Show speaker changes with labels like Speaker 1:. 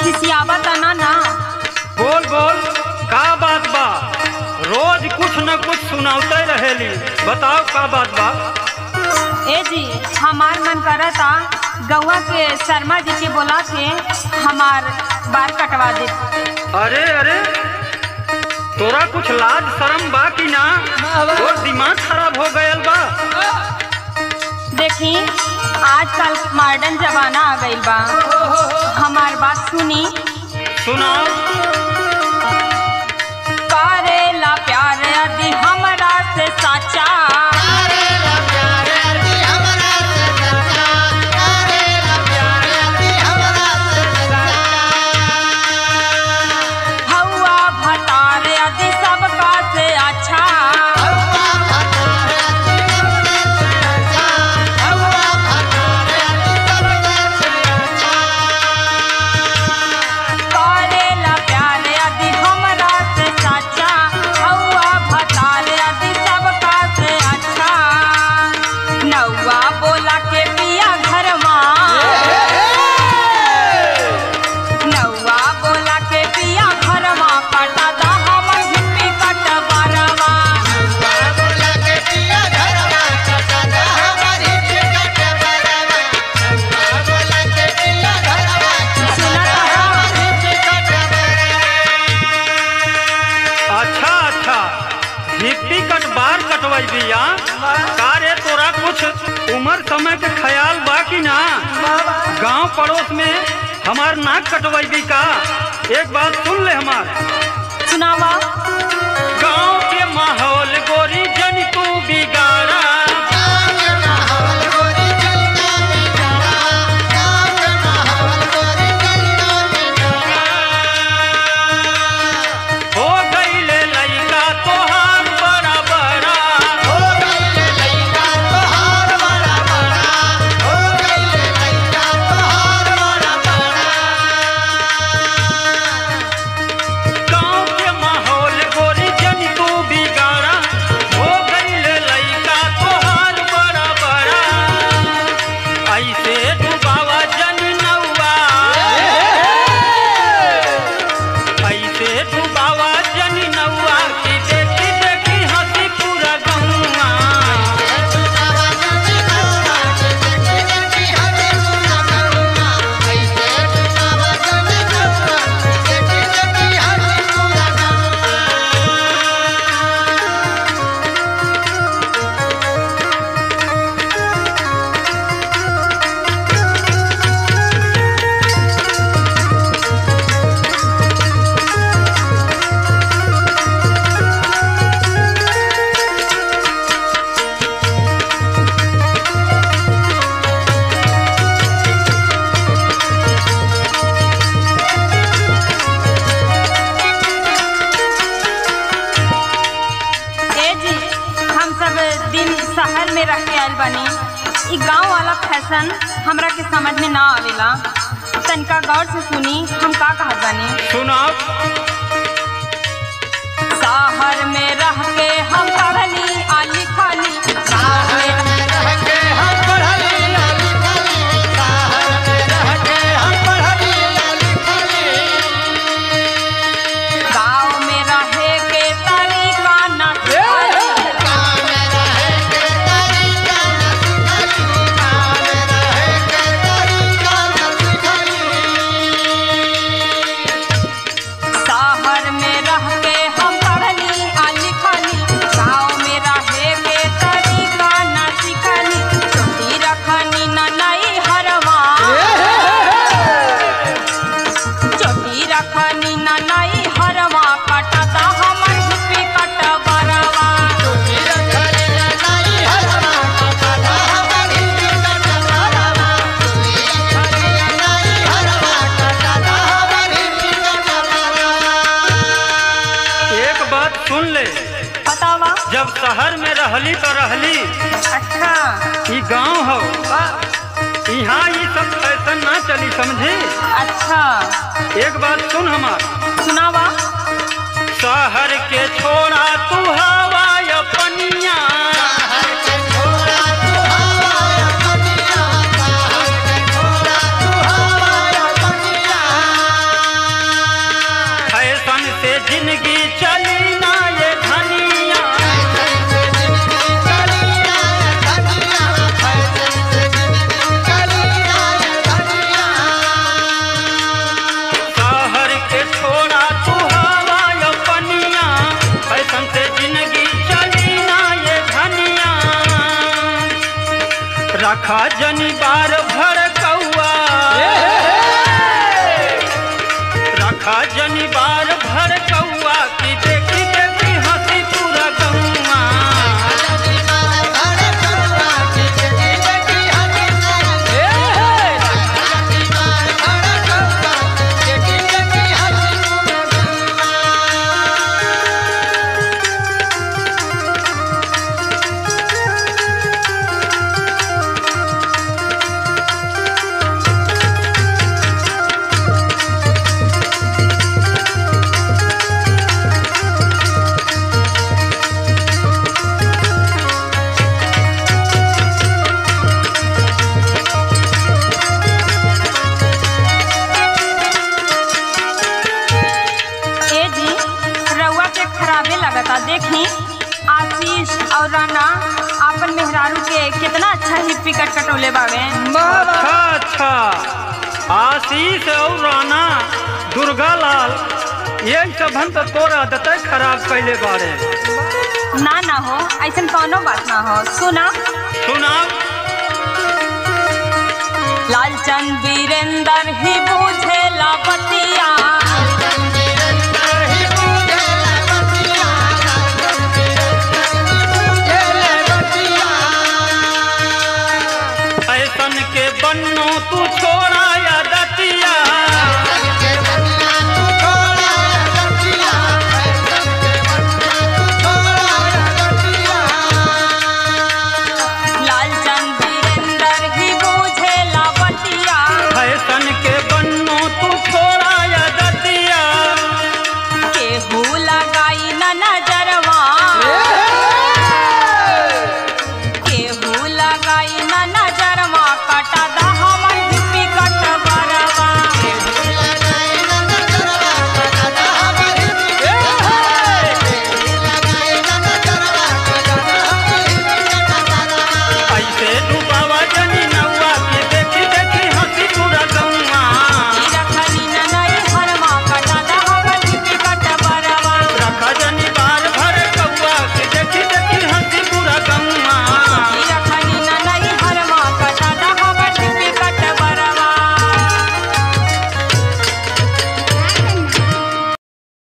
Speaker 1: खिसियावा तना ना
Speaker 2: बोल बोल का बात बा रोज कुछ न कुछ सुनाते रहेली बताओ का बात बा
Speaker 1: ए जी हमार मन करता गौवा के शर्मा जी के बोला के हमार बाल कटवा दे
Speaker 2: अरे अरे तोरा कुछ लाज शर्म बा कि ना तोर दिमाग खराब हो गयल बा
Speaker 1: देखी आजकल मॉडर्न जमाना आ गइल बा हमार बात सुनी
Speaker 2: सुनाओ
Speaker 1: करेला प्यार यदि हमरा से साचा हौआ भतार यदि सबका से अच्छा करेला प्यार यदि हमरा से साचा हौआ भतार यदि सबका से अच्छा नौआ बोला के पिया घरवा नौआ बोला के पिया घरवा कटा दा हमर हिप्पी कट बरवा सुना
Speaker 2: अच्छा अच्छा हिप्पी कट बार कटवाई बिया का रे तोरा कुछ उम्र समय के ख्याल बा कि ना गांव पड़ोस में हमार नाक कटवाई भी का एक बात सुन ले हमार
Speaker 1: सुनावा
Speaker 2: गांव के माहौल गोरी जन तू बिगाड़ा हो गईले लइका तोहार बड़ा बड़ा गांव के माहौल गोरी जन तू बिगाड़ा हो गईले लइका तोहार बड़ा बड़ा ऐसे डुबावा जन नौआ ऐसे डुबावा जन नौआ की देखी देखी हंसी पूरा गौआ
Speaker 1: ए जी हम सब दिन शहर में रह के आयल बानी ई गांव वाला फैशन हमरा के समझ में ना आवेला तनिका गौर से सुनी हम का कहत बानी
Speaker 2: सुनाओ
Speaker 1: शहर में रह के हम पढ़ली आ लिखली शहर में गांव में रहे के तरीका ना सिखली। शहर में रह के हम पढ़ली आ लिखली गाँव में रहे के तरीका न सिखली छोटी रखनी न नई हरवा छोटी रखनी न नई हरवा कटता हमर हिप्पी कट बरवा
Speaker 2: एक बात सुन ले
Speaker 1: बतावा
Speaker 2: जब शहर में रहली तो रहली
Speaker 1: अच्छा
Speaker 2: ई गांव हो यहाँ ये सब फैशन ना चली समझी
Speaker 1: अच्छा
Speaker 2: एक बात सुन हमार
Speaker 1: सुनावा
Speaker 2: शहर के छोड़ा तू हवा अपनिया
Speaker 3: Yeah.
Speaker 2: रखा जनी बार भर कौआ रखा जनी बार भर कौआ की देखी देखी हंसी पूरा गौआ
Speaker 1: ए जी रउआ के खराबे लगता देखी आशीष और राना आपन मेहरारू के कितना अच्छा हिप्पी कट कटोले बावे
Speaker 2: अच्छा अच्छा आशीष और राना दुर्गा लाल ये सबन तो तोरा दते खराब कैले बारे
Speaker 1: ना ना हो ऐसा कौनो बात ना हो सुना
Speaker 2: सुना
Speaker 1: लालचंद वीरेंद्र ही बूझे बतिया